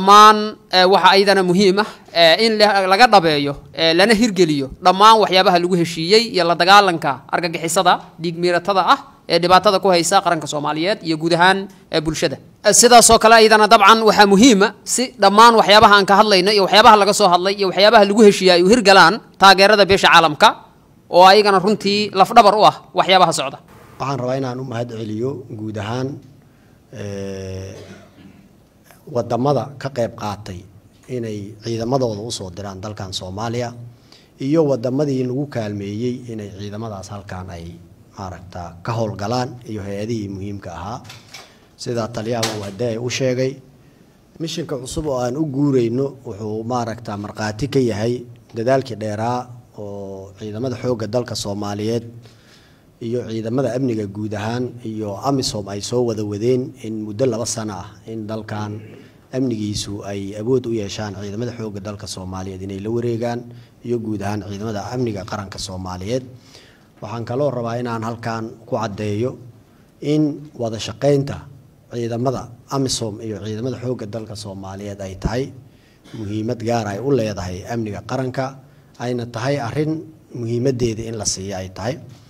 dhammaan waxa ayadana muhiim ah in laga dhabeeyo lana hirgeliyo dhammaan waxyaabaha lagu heshiiyey iyo la dagaalanka argagixisada dhiigmiiratada ah ee dhibaatada ku haysa qaranka soomaaliyeed iyo guud ahaan bulshada sidaasoo kale ayadana dabcan waxaa muhiima si dhammaan waxyaabaha aan ka hadlayno iyo waxyaabaha laga soo hadlay iyo waxyaabaha lagu heshiiya ay u hirgalaan taageerada beesha caalamka oo ayagana runtii lafdhabar u ah waxyaabaha socda waxaan rabaa inaan u mahad celiyo guud ahaan wadamada ka qayb qaatay inay ciidamadooda usoo diraan dalkan soomaaliya iyo wadamadii lagu kaalmeeyey inay ciidamadaas halkan ay maaragta ka howlgalaan iyo hay-adihii muhiimka ahaa sidaa taliyaha uu hadee u sheegay mishinka cusub oo aan u guureyno wuxuu maaragta markhaati ka yahay dadaalkii dheeraa oo ciidamada xoogga dalka soomaaliyeed iyo ciidamada amniga guud ahaan iyo amisom ay soo wada wadeen in muddo laba sano ah in dalkan amnigiisu ay awood u yeeshaan ciidamada xoogga dalka soomaaliyeed inay la wareegaan iyo guud ahaan ciidamada amniga qaranka soomaaliyeed waxaan kaloo rabaa inaan halkan ku caddeeyo in wada shaqeynta ciidamada amisom iyo ciidamada xoogga dalka soomaaliyeed ay tahay muhiimad gaar ay u leedahay amniga qaranka ayna tahay arrin muhiimadeeda in la siiyo ay tahay